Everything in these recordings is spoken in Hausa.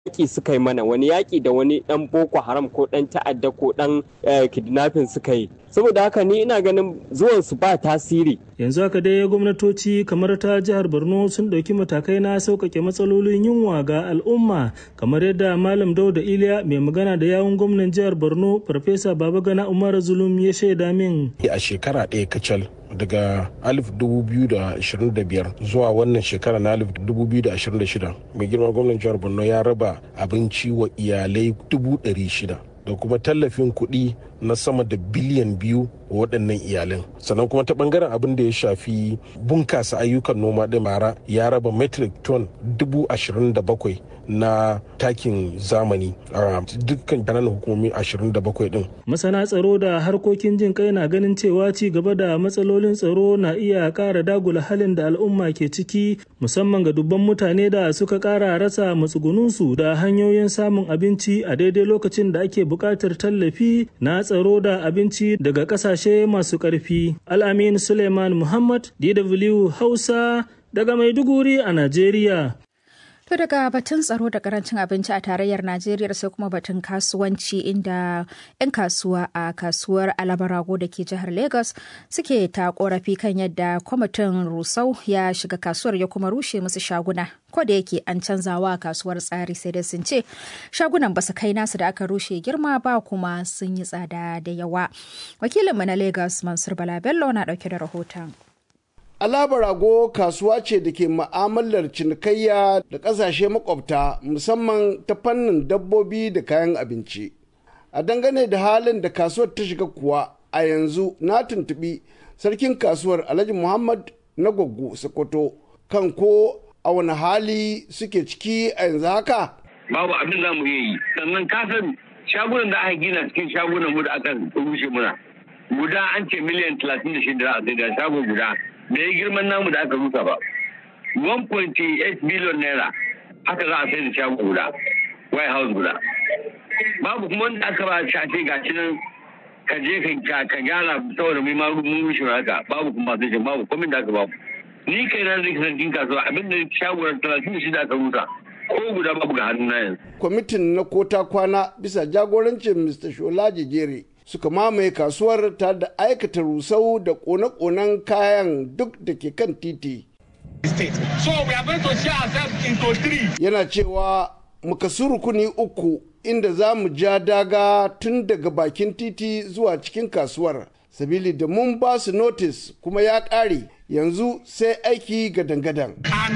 yaƙi suka yi mana wani yaƙi da wani ɗan boko haram ko ɗan ta'adda ko ɗan kidnapping suka yi saboda haka ni ina ganin zuwan su ba tasiri yanzu haka dai gwamnatoci kamar ta jihar borno sun ɗauki matakai na sauƙaƙe matsalolin yunwa ga al'umma kamar yadda malam dauda iliya mai magana da yawun gwamnan jihar borno farfesa babagana umar zulum ya shaida min a shekara ɗaya kacal daga 2025 zuwa wannan shekara na 2026 mai girma gwamnan jihar borno ya raba abinci wa iyalai 600 da kuma tallafin kuɗi na sama da biliyan biyu wa waɗannan iyalan sannan kuma ta ɓangaren abin da ya shafi bunkasa ayyukan noma ɗin mara ya raba metric ton dubu ashirin da bakwai na takin zamani a dukkan kananan hukumomi 27 din. Masana tsaro da harkokin jin kai na ganin cewa ci gaba da matsalolin tsaro na iya ƙara dagula halin da al'umma ke ciki musamman ga dubban mutane da suka ƙara rasa matsugununsu da hanyoyin samun abinci a daidai lokacin da ake buƙatar tallafi na tsaro da abinci daga ƙasashe masu ƙarfi. Al'amin Suleiman Muhammad, DW Hausa, daga Maiduguri a Najeriya. To daga batun tsaro da karancin abinci a tarayyar Najeriya sai kuma batun kasuwanci inda 'yan kasuwa a kasuwar Alabarago da ke jihar Lagos suke ta korafi kan yadda kwamitin Rusau ya shiga kasuwar ya kuma rushe musu shaguna. Ko da yake an canzawa kasuwar tsari sai dai sun ce shagunan basu kai nasu da aka rushe girma ba kuma sun yi tsada da yawa. Wakilinmu na Lagos Mansur Bala Bello na dauke da rahoton. Alabarago kasuwa ce da ke ma'amalar cinikayya da ƙasashe makwabta musamman ta fannin dabbobi da kayan abinci. A dangane da halin da kasuwar ta shiga kuwa a yanzu na tuntuɓi sarkin kasuwar Alhaji Muhammad na Gwaggo Sokoto kan ko a wani hali suke ciki a yanzu haka. Babu abin za mu yi sannan kasan shagunan da aka gina cikin shagunan mu da aka rushe muna. Guda an ce miliyan talatin da shida a da shago guda. bai yi girman namu da aka rusa ba 1.8 billion naira aka za a sai da shago guda white house guda babu kuma wanda aka ba shafe ga shi nan ka je ka gyara saboda mai maru mun rushe haka babu kuma sai babu komin da aka babu ni kai na zai kasance kasuwa abinda shago na talatin da shida aka rusa ko guda babu ga hannun na yanzu. kwamitin na kota kwana bisa jagorancin mr shola jejere suka mamaye kasuwar ta da aikata rusau da kone-konen kayan duk da ke kan titi. Yana cewa muka rukuni uku inda za mu ja daga tun daga bakin titi zuwa cikin kasuwar. Sabili da mun ba su notis kuma ya ƙare yanzu sai aiki gadan-gadan.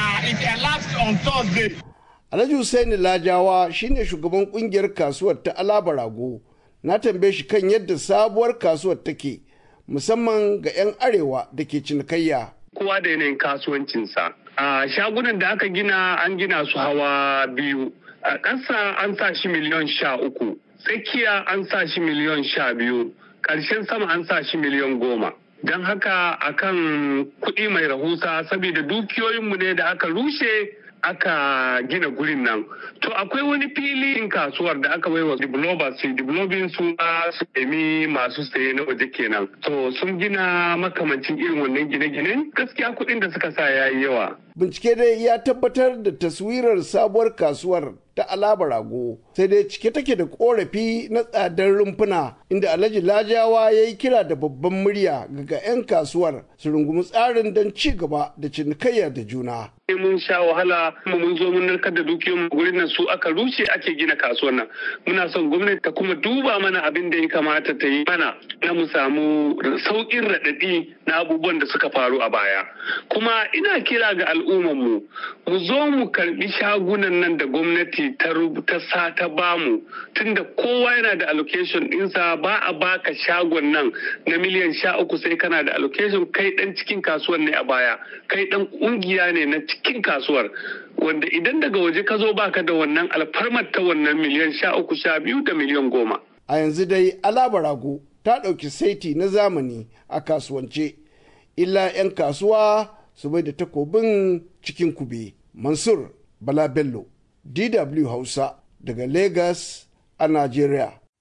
Alhaji Hussaini Lajawa shine shugaban kungiyar kasuwar ta Alaba Rago. na tambaye shi kan yadda sabuwar kasuwar take musamman ga 'yan arewa da ke cinikayya. Kowa da yanayin kasuwancinsa. A shagunan da aka gina an gina su hawa biyu. A ƙasa an sa shi miliyon sha uku. Tsakiya an sa shi miliyon sha biyu. Ƙarshen sama an sa shi miliyon goma. Don haka akan kuɗi mai rahusa saboda dukiyoyinmu ne da aka rushe aka gina gurin nan to akwai wani filin kasuwar da aka baiwa developers su developing su su nemi masu saye na waje kenan to sun gina makamancin irin wannan gine-gine gaskiya kuɗin da suka sa yayi yawa bincike dai ya tabbatar da taswirar sabuwar kasuwar ta alaba rago sai dai cike take da korafi na tsadar rumfuna inda alhaji lajawa ya yi kira da babban murya ga 'yan kasuwar su rungumi tsarin don ci gaba da cinikayya da juna mun sha wahala kuma mun zo mun narkar da dukiyoyin gurin nan su aka rushe ake gina kasuwar nan muna son gwamnati ta kuma duba mana abin da ya kamata ta yi mana na mu samu sauƙin raɗaɗi na abubuwan da suka faru a baya kuma ina kira ga al'ummar mu mu zo mu karbi shagunan nan da gwamnati ta ta sa ta bamu tunda kowa yana da allocation ɗinsa ba a baka shagon nan na miliyan sha uku sai kana da allocation kai ɗan cikin kasuwar ne a baya kai ɗan ƙungiya ne na cikin kasuwar wanda idan daga waje ka zo baka da wannan alfarmar ta wannan miliyan sha uku sha biyu da miliyan goma. A yanzu dai Alabarago ta ɗauki saiti na zamani a kasuwance, illa 'yan kasuwa su bai da takobin cikin kube. Mansur Bala Bello, DW Hausa daga Lagos a Najeriya.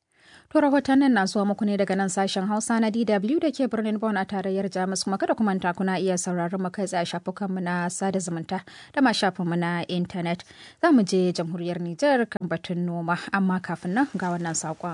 To rahotannin na zuwa muku ne daga nan sashen Hausa na DW da ke birnin Bonn a tarayyar Jamus kuma kada ku manta kuna iya sauraron mu kai tsaye shafukanmu na sada zumunta da ma shafinmu na intanet. Za mu je jamhuriyar Nijar kan batun noma amma kafin nan ga wannan saƙon.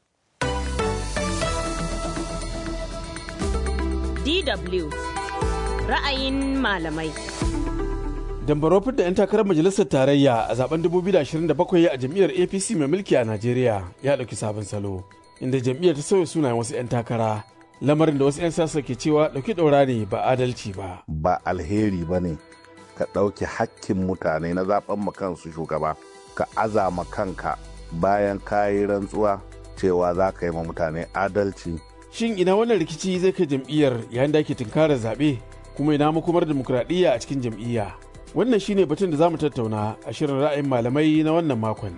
DW ra'ayin malamai. Dambaro da 'yan takarar majalisar tarayya a zaben 2027 a jam'iyyar APC mai mulki a Najeriya ya ɗauki sabon salo, inda jam'iyyar ta sauya sunayen wasu 'yan takara. Lamarin da wasu 'yan siyasa ke cewa ɗauki ɗaura ne ba adalci ba. Ba alheri ba ne ka ɗauki hakkin mutane na zaben kansu shugaba, ka azama kanka bayan kayi rantsuwa cewa za ka yi ma mutane adalci. Shin ina wannan rikici zai kai jam'iyyar yayin da ake tunkarar zaɓe kuma ina makomar dimokuraɗiyya a cikin jam'iyya? Wannan shine batun da za mu tattauna a shirin ra'ayin malamai na wannan makon.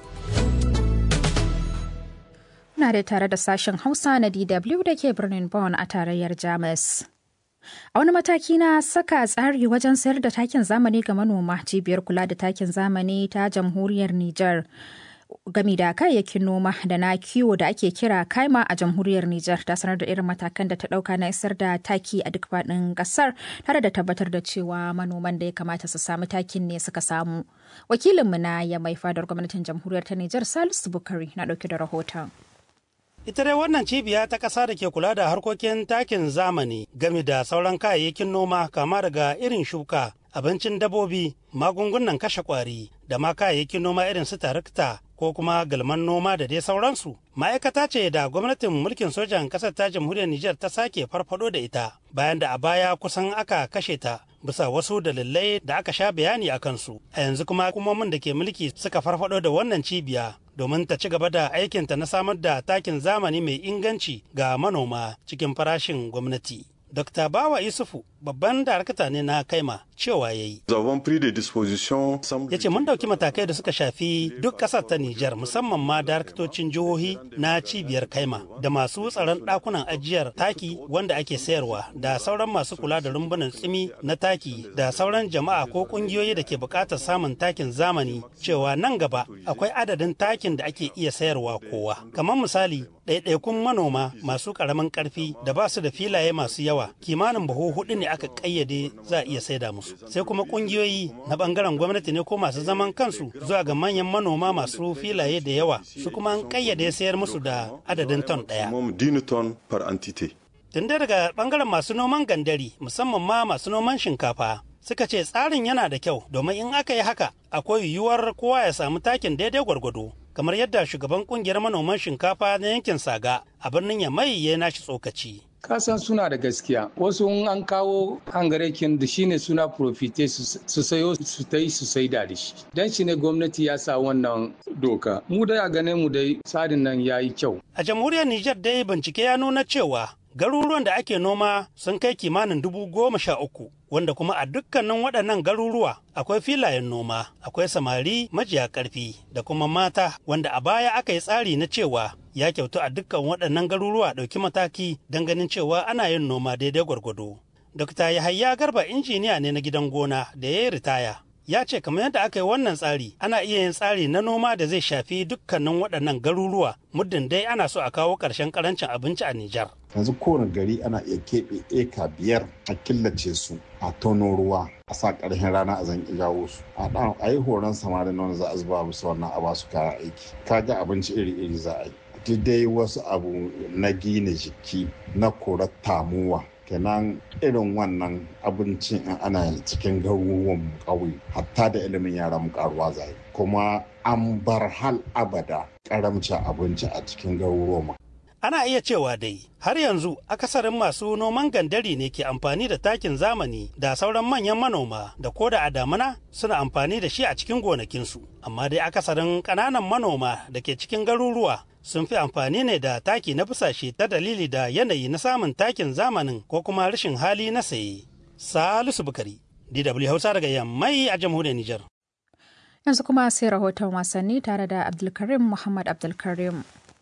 Na da tare da sashen Hausa na DW da ke birnin Bonn a tarayyar Jamus. A wani mataki na saka tsari wajen sayar da takin zamani ga manoma cibiyar kula da takin zamani ta jamhuriyar Nijar. gami da kayayyakin noma da na kiwo da ake kira kaima a jamhuriyar Nijar ta sanar da irin matakan da ta dauka na isar da taki a duk faɗin ƙasar tare da tabbatar da cewa manoman da ya kamata su samu takin ne suka samu. Wakilinmu na ya mai fadar gwamnatin jamhuriyar ta Nijar Salisu Bukari na ɗauke da rahoton. Ita dai wannan cibiya ta ƙasa da ke kula da harkokin takin zamani game da sauran kayayyakin noma kama daga irin shuka, abincin dabobi, magungunan kashe ƙwari da ma kayayyakin noma irin su tarakta ko kuma galman noma da dai sauransu. Ma'aikata ce da gwamnatin mulkin sojan ƙasar ta jamhuriyar Nijar ta sake farfado da ita bayan da a baya kusan aka kashe ta bisa wasu dalilai da aka sha bayani a kansu. A yanzu kuma hukumomin da ke mulki suka farfado da wannan cibiya domin ta ci gaba da aikinta na samar da takin zamani mai inganci ga manoma cikin farashin gwamnati. Dr. Bawa Yusufu babban darakta ne na kaima cewa ya yi. Ya ce mun dauki matakai da suka shafi duk ƙasar ta Nijar musamman ma daraktocin jihohi na cibiyar kaima da masu tsaron ɗakunan ajiyar taki wanda ake sayarwa da sauran masu kula da rumbunan tsimi na taki da sauran jama'a ko ƙungiyoyi da ke buƙatar samun takin zamani cewa nan gaba akwai adadin takin da ake iya sayarwa kowa. Kamar misali ɗaiɗaikun manoma masu ƙaramin ƙarfi da ba su da filaye masu yawa kimanin buhu hudu ne aka ƙayyade za a iya saida musu sai kuma ƙungiyoyi na ɓangaren gwamnati ne ko masu zaman kansu zuwa ga manyan manoma masu filaye da yawa su kuma an ƙayyade sayar musu da adadin ton ɗaya tun daga ɓangaren masu noman gandari musamman ma masu noman shinkafa suka ce tsarin yana da kyau domin in aka yi haka akwai yiwuwar kowa ya samu takin daidai gwargwado kamar yadda shugaban kungiyar manoman shinkafa na yankin saga a birnin yamai ya nashi tsokaci kasan suna da gaskiya wasu in an kawo hangarekin da shine suna profite su sayo su ta yi su saida da shi dan shi ne gwamnati ya sa wannan doka mu dai a gane mu dai tsarin nan ya yi kyau a jamhuriyar nijar dai bincike ya nuna cewa garuruwan da ake noma sun kai kimanin dubu goma sha uku wanda kuma a dukkanin waɗannan garuruwa akwai filayen noma akwai samari majiya ƙarfi da kuma mata wanda a baya aka yi tsari na cewa ya kyautu a dukkan waɗannan garuruwa ɗauki mataki don ganin cewa ana yin noma daidai gwargwado. Dokta Yahaya Garba injiniya ne na gidan gona da ya yi ritaya. Ya ce kamar yadda aka yi wannan tsari ana iya yin tsari na noma da zai shafi dukkanin waɗannan garuruwa muddin dai ana so a kawo ƙarshen ƙarancin abinci a Nijar. yanzu kowane gari ana iya keɓe eka biyar a killace su a tono ruwa a sa ƙarshen rana a zan jawo su a ɗan a yi horon samari na wanda za a zuba musu wannan a basu kayan aiki kaga abinci iri-iri za a yi dai wasu abu na gina jiki na korar tamuwa kenan irin wannan abincin in ana cikin garuruwan ƙauye hatta da ilimin yara mu karuwa zai kuma an bar hal abada karamcin abinci a cikin garuruwan ana iya cewa dai har yanzu akasarin masu noman gandari ne ke amfani da takin zamani da sauran manyan manoma da koda a damuna suna amfani da shi a cikin gonakinsu amma dai akasarin ƙananan manoma da ke cikin garuruwa sun fi amfani ne da taki na busashe ta dalili da yanayi na samun takin zamanin ko kuma rashin hali na saye salisu bukari dw hausa daga yammai a jamhuriyar nijar yanzu kuma sai rahoton wasanni tare da abdulkarim muhammad abdulkarim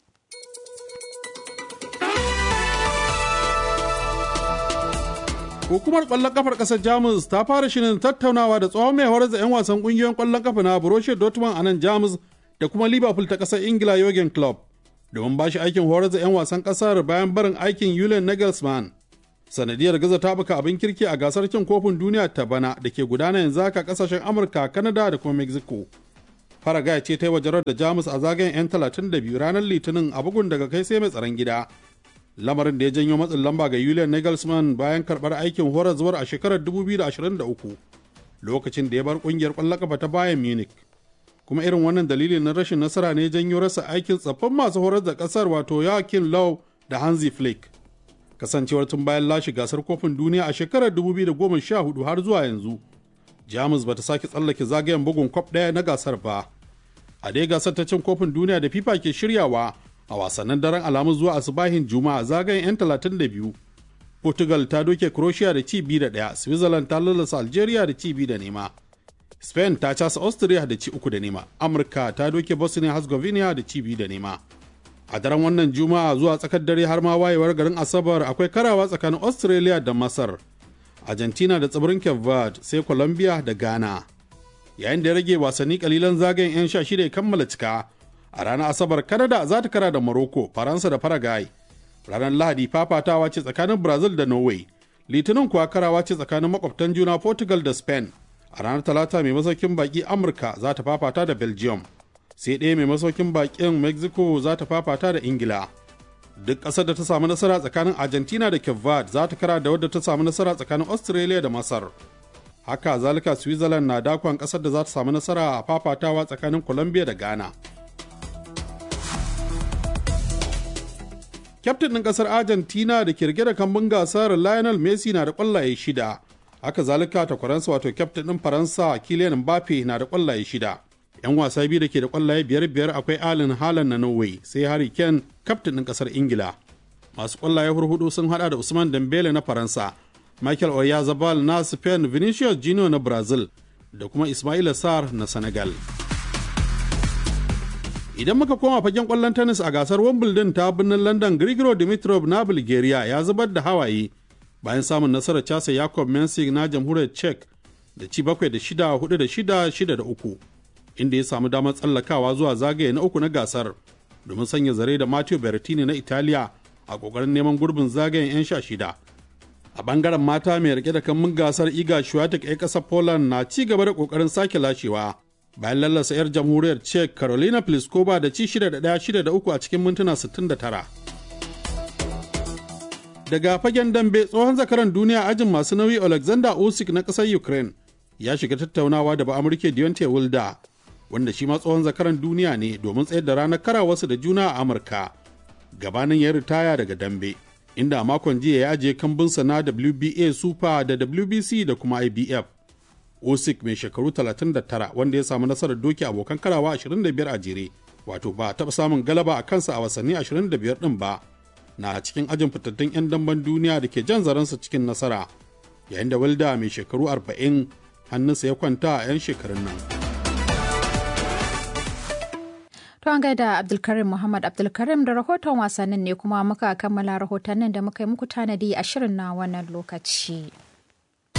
Hukumar ƙwallon kafar ƙasar Jamus ta fara shirin tattaunawa da tsohon mai horar da 'yan wasan ƙungiyoyin ƙwallon kafa na Borussia Dortmund a nan Jamus da kuma Liverpool ta ƙasar Ingila Jurgen Klopp domin ba shi aikin horar da 'yan wasan ƙasar bayan barin aikin Julian Nagelsmann. Sanadiyar gaza ta buka abin kirki a gasar cin kofin duniya ta bana da ke gudana yanzu haka ƙasashen Amurka, Kanada da kuma Mexico. Faragaya ce ta yi wajarar da Jamus a zagayen 'yan 32 ranar Litinin a bugun daga kai sai mai tsaron gida. Lamarin da ya janyo matsin lamba ga Julian Nagelsmann bayan karɓar aikin horar zuwar a shekarar 2023 lokacin da ya bar ƙungiyar ƙwallon kafa ta Bayern Munich. kuma irin wannan dalilin na rashin nasara ne janyo rasa aikin tsaffin masu horar da kasar wato Joachim Low da Hansi Flick. Kasancewar tun bayan lashe gasar kofin duniya a shekarar 2014 har zuwa yanzu, Jamus bata sake tsallake zagayen bugun kwaf ɗaya na gasar ba. A dai gasar ta cin kofin duniya da FIFA ke shiryawa a wasannin daren alamu zuwa asubahin Juma'a zagayen 'yan 32. Portugal ta doke Croatia da ci biyu da ɗaya, Switzerland ta lalasa Algeria da ci biyu da nema. Spain ta casa Austria da ci uku da nema, Amurka ta doke Bosnia Herzegovina da ci biyu da nema. A daren wannan Juma'a zuwa tsakar dare har ma wayewar garin Asabar akwai karawa tsakanin Australia da Masar, Argentina da tsibirin Cape Verde sai Colombia da Ghana. Yayin da ya rage wasanni kalilan zagayen 'yan sha shida ya kammala cika, a ranar Asabar Canada za ta kara da Morocco, Faransa da Paraguay. Ranar Lahadi fafatawa ce tsakanin Brazil da Norway, Litinin kuwa karawa ce tsakanin makwabtan juna Portugal da Spain. a ranar talata mai masaukin baki amurka za ta fafata da belgium sai ɗaya mai masaukin bakin mexico za ta fafata da ingila duk ƙasar da ta samu nasara tsakanin argentina da cape verde za ta kara da wadda ta samu nasara tsakanin australia da masar haka zalika switzerland na dakon ƙasar da za ta samu nasara a fafatawa tsakanin colombia da ghana kyaftin ɗin ƙasar argentina da ke rike da kambun gasar lionel messi na da ƙwallaye shida haka zalika takwaransa wato kyaftin ɗin faransa kilian mbappe na da kwallaye shida yan wasa biyu da ke da kwallaye biyar biyar akwai alin halan na norway sai harry kane kyaftin ɗin ƙasar ingila masu kwallaye hurhudu sun hada da usman dembele na faransa michael oyarzabal na spain vinicius junior na brazil da kuma ismaila sar na senegal idan muka koma fagen kwallon tennis a gasar wimbledon ta birnin london grigoro dimitrov na bulgaria ya zubar da hawaye bayan samun nasarar casa Jacob Mensing na jamhuriyar Czech da ci bakwai da shida hudu da shida shida da uku inda ya samu damar tsallakawa zuwa zagaye na uku na gasar domin sanya zare da Matteo Berrettini na Italiya a kokarin neman gurbin zagayen 'yan sha shida. A bangaren mata mai rike da kammun gasar Iga Swiatek 'yan ƙasar Poland na ci gaba da kokarin sake lashewa bayan lallasa 'yar jamhuriyar Czech Carolina Pliskova da ci shida da ɗaya shida da uku a cikin mintuna 69. daga fagen dambe tsohon zakaran duniya ajin masu nauyi alexander usyk na ƙasar ukraine ya shiga tattaunawa da ba'amurke deontay wilda wanda shi ma tsohon zakaran duniya ne domin tsayar da ranar karawarsu da juna a amurka gabanin ya ritaya daga dambe inda a makon jiya ya ajiye kambunsa na wba super da wbc da kuma ibf usyk mai shekaru 39 wanda ya samu nasarar doki abokan karawa 25 a jere wato ba taɓa samun galaba a kansa a wasanni 25 ɗin ba na cikin ajin fitattun 'yan damben duniya da ke jan zaransa cikin nasara yayin da walda mai shekaru 40 hannunsa ya kwanta a 'yan shekarun nan. To an gaida Abdulkarim Muhammad Abdulkarim da rahoton wasannin ne kuma muka kammala rahotannin da muka yi muku tanadi a shirin na wannan lokaci.